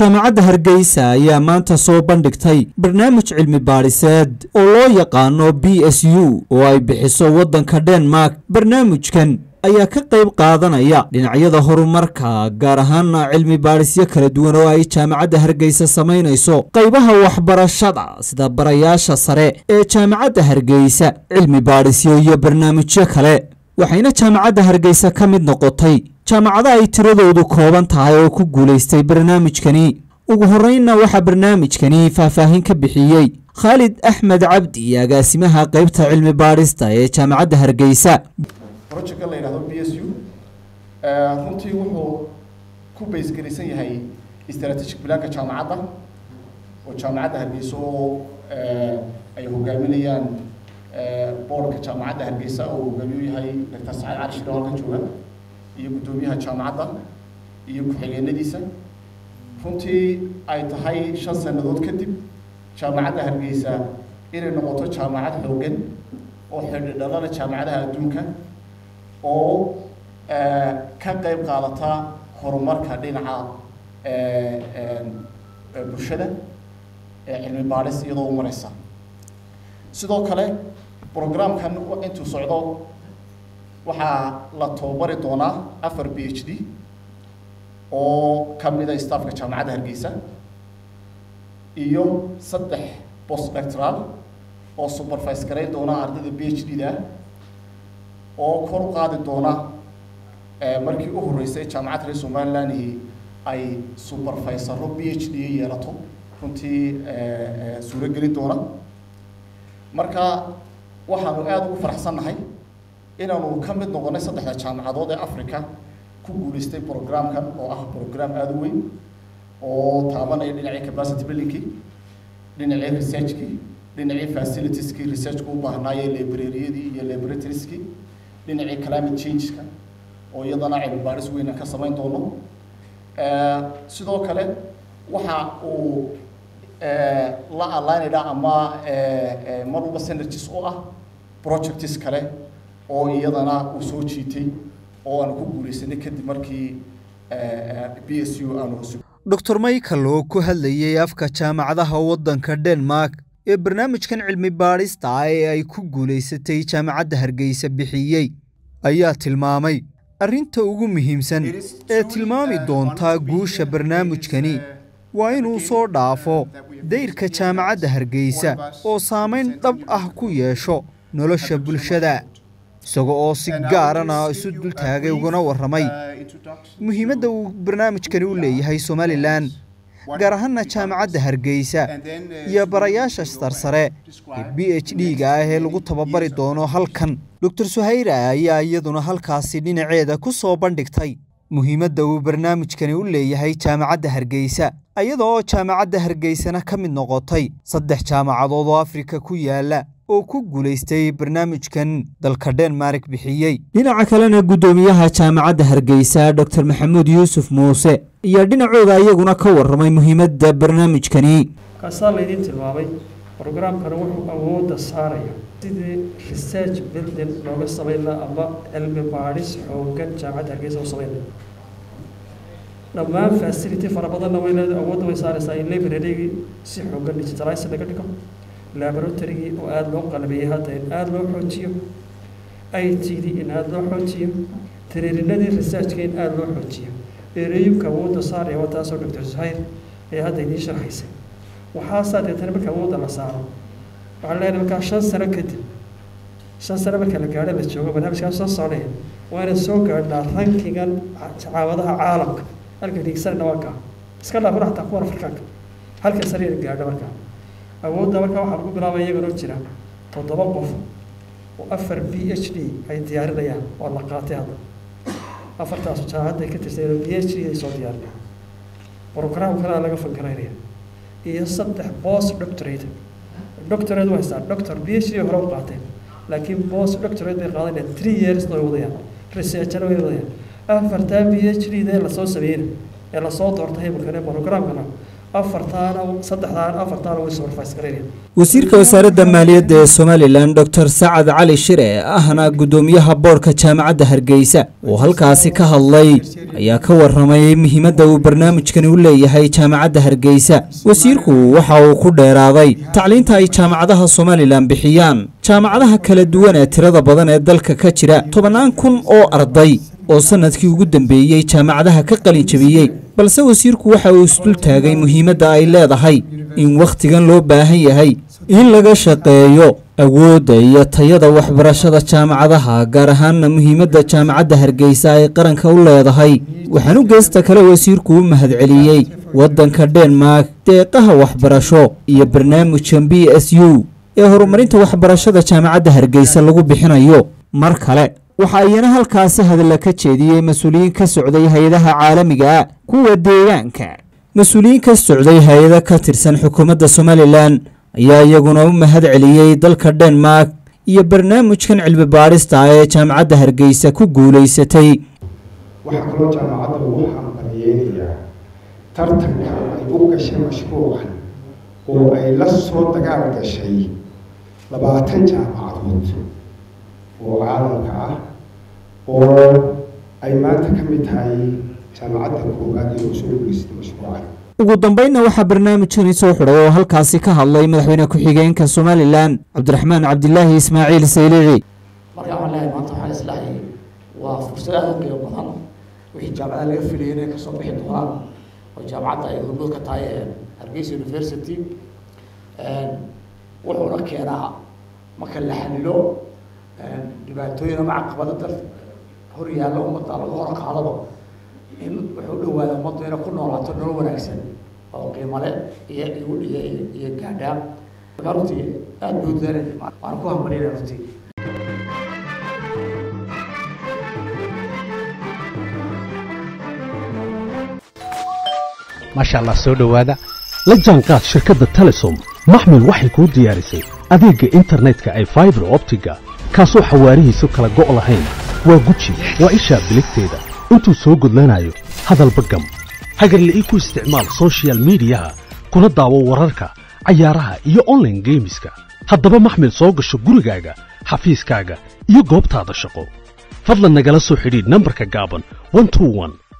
jaamacadda hargeysa ayaa maanta soo bandhigtay barnaamij cilmi baadhiseed oo loo yaqaano b s u oo ay bixiso waddanka denmark barnaamijkan ayaa ka qayb qaadanaya dhinacyada horumarka gaar ahaana cilmi baadhisyo kala duwan oo ay jaamacadda hargeysa samaynayso qaybaha waxbarashada sida barayaasha sare ee jaamacadda hargeysa cilmi baadhisyo iyo barnaamijyo kale waxayna jaamacadda hargeysa ka mid noqotay jaamacado ay tiradoodu kooban tahay oo ku guulaystay barnaamijkani ugu horreynna waxaa barnaamijkani faahfaahin ka bixiyey khaalid axmed cabdi agaasimaha qaybta cilmi baadhista ee jaamacadda hargeysa projectka la yidhahdo b s u runtii wuxuu ku baysgaraysan yahay strategic planka jaamacadda oo jaamacadda hargeysa oo ay hogaaminayaan boorka jaamacadda hargeysa oo hogaamiyu yahay doctor saciid cali shiro halkan jooga iyo guddoomiyaha jaamacadda iyo ku-xigeenadiisa runtii ay tahay shan sannadood kadib jaamacadda hargeysa inay noqoto jaamacad xoogan oo xidhidhalada jaamacadaha adduunka oo ka qayb qaadata horumarka dhinaca bulshada ee cilmi baadhis iyadoo u mareysa sidoo kale programkan intuu socdo waxaa la tababari doonaa afar b h d oo ka mida staffka jaamacadda hargeysa iyo saddex post doctoral oo supervise garayn doona ardayda b h d da oo kor u qaadi doona markii u horreysay jaamacadda reer somalilanhi ay supervisaro b h d yeelato runtii suuro gelin doona marka waxaanu aada ugu faraxsannahay inaanu ka mid noqonay saddexda jaamacadood ee africa ku guulaystay programkan oo ah program aada u weyn oo taabanaya dhinacii capacity buildingkii dhinacii researchkii dhinacii facilitieski researchku u baahnaayee librariyadii iyo laboratorieskii dhinacii climate changeka oo iyadana cilmi baadhis weynan ka samayn doono sidoo kale waxa uu la alignayda ama mar walba synergies u ah projects kale oo iyadana uu soo jiitay oo aanu ku guulaysanay kadib markii b s u aanu hosu doctor michael oo ku hadlayay afka jaamacadaha waddanka denmark ee barnaamijkan cilmi baadhista ah ee ay ku guulaysatay jaamacadda hargeysa bixiyey ayaa tilmaamay arrinta ugu muhiimsan ee tilmaami doontaa guusha barnaamijkani waa inuu soo dhaafo dayrka jaamacadda hargeysa oo saamayn dhab ah ku yeesho nolosha bulshada isaga oo si gaarana isu dultaagay ugana warramay muhiimadda uu barnaamijkani u leeyahay somalilan gaar ahaana jaamacadda hargeysa iyo barayaasha sarsare ee b h d-ga ah ee lagu tababari doono halkan doctor suhayra ayaa iyaduna halkaasi dhinaceeda ku soo bandhigtay muhiimadda uu barnaamijkani u leeyahay jaamacadda hargeysa iyada oo jaamacadda hargeysana ka mid noqotay saddex jaamacadood oo afrika ku yaala oo ku guulaystay barnaamijkan dalka denmark bixiyey dhinaca kalena guddoomiyaha jaamacadda hargeysa doctor maxamuud yuusuf muuse iyo dhinacooda iyaguna ka warramay muhiimadda barnaamijkani kaasaa laydiin tilmaamay brograamkana wuxuu awoodda saaraya sidii research building looga samayn laha ama cilmi baadhis xoogan jaamacadda hargeysa u samayn laha dhammaan facility fara badanna way leedahay awoodda way saaraysaa in librarygii si xoogan digitalize laga dhigo laboratorygii oo aada loo qalbeeyey hadda in aada loo xoojiyo i t d in aada loo xoojiyo tiriirinadii researchka in aada loo xoojiyo ereyumka awoodda saaraya waa taasoo doctor suhayr ee hadda idiin sharxaysay waxaasaa deetana marka awoodda la saaro waxaan leenahay markaa shan sano kadib shan sano marka la gaadho la joogo barnaamijkaas soo soconaya waa inaan soo gaadhnaa rankigan caawadaha caalamka halka dhiigsanana waa kaa iska dhaafuna xataa kuwan afrikaanka halka sare ina gaadho markaa awoodda markaa waxaa lagu bilaabaya iyaganoo jira toddoba qof oo afar b h d ay diyaarinayaan waa la qaatay hadda afartaas jaamacadda ka tirsan b h d ay soo diyaarinayaan program kalaa laga fankaraynaya iyo saddex post doctorate doctorate waa haystaan doctor b h d hore u qaateen laakiin post doctorate bay qaadanayaan three years way wadayaan researchana way wadayaan afartaa b h d dee lasoo sameeyna ee lasoo doortay imikane programkana afartaana saddexdaana afartaana way supervise garaynayaan wasiirka wasaaradda maaliyadda ee somalilan doctor sacad cali shire ahna guddoomiyaha boorka jaamacadda hargeysa oo halkaasi ka hadlay ayaa ka warramay muhiimadda uu barnaamijkani u leeyahay jaamacadda hargeysa wasiirku waxa uu ku dheeraaday tacliinta ay jaamacadaha somalilan bixiyaan jaamacadaha kala duwan ee tirada badan ee dalka ka jira tobannaan kun oo arday oo sannadkii ugu dambeeyey jaamacadaha ka qalin jabiyey balse wasiirku waxa uu isdul taagay muhiimadda ay leedahay in wakhtigan loo baahan yahay in laga shaqeeyo awoodda iyo tayada waxbarashada jaamacadaha gaar ahaanna muhiimadda jaamacadda hargeysa ay qaranka u leedahay waxaanu geesta kale wasiirku u mahadceliyey waddanka denmark deeqaha waxbarasho iyo barnaamijkan b s u ee horumarinta waxbarashada jaamacadda hargeysa lagu bixinayo mar kale waxa iyana halkaasi hadalla ka jeediyey mas-uuliyiin ka socday hay-adaha caalamiga ah kuwa deegaanka mas-uuliyiin ka socday hay-ada ka tirsan xukuumadda somalilan ayaa iyaguna u mahad celiyey dalka denmark iyo barnaamijkan cilmi baadhista ah ee jaamacadda hargeysa ku guulaysatay waxaa kaloo jaamacadda ugu hambaliyeynayaa tartanka ay u gashay mashruucan oo ay la soo dagaal gashay labaatan jaamacadood oo caalamka ah oo ay maanta ka mid tahay jaamacadda koowaad ee usoo guulaysatay mashruucan ugu dambeynna waxaa barnaamijkani soo xidhay oo halkaasi ka hadlay madaxweyne ku-xigeenka somalilan cabdiraxmaan cabdilaahi ismaaciil saylici marka waxaan leeyahay maanta waxaan islahay waa fursad aada u qiimo badan wixii jaamacadaha laga filayay inay kasoo bixi doonaan oo jaamacadda ay hormood ka tahay hargeysa university wuxuuna keenaa marka la xalilo dhibaatooyin ama caqabado dal hor yaalla ummadda laga hor qaadaba in wuxuu dhawaada ummaddu inay ku noolaato nolol wanaagsan oo qiimale iyo igu iyo iyo gaadhaa marka runtii aada buu dadaalay waan ku hambaliyana runtii maasha allah soo dhowaada la jaanqaad shirkadda telesom maxmil waxay kuu diyaarisay adeegga internetka ay faibar optiga kaasoo xawaarihiisu kala go' lahayn waa guji waa ishaa biligteeda intuu soo gudlanayo hadalba gam hagarle ii ku isticmaal soshiyal miidiyaha kuna daawo wararka cayaaraha iyo onlaine geemiska haddaba maxmil soo gasho gurigaaga xafiiskaaga iyo goobtaada shaqo fadlan nagala soo xidhiidh nambarka gaaban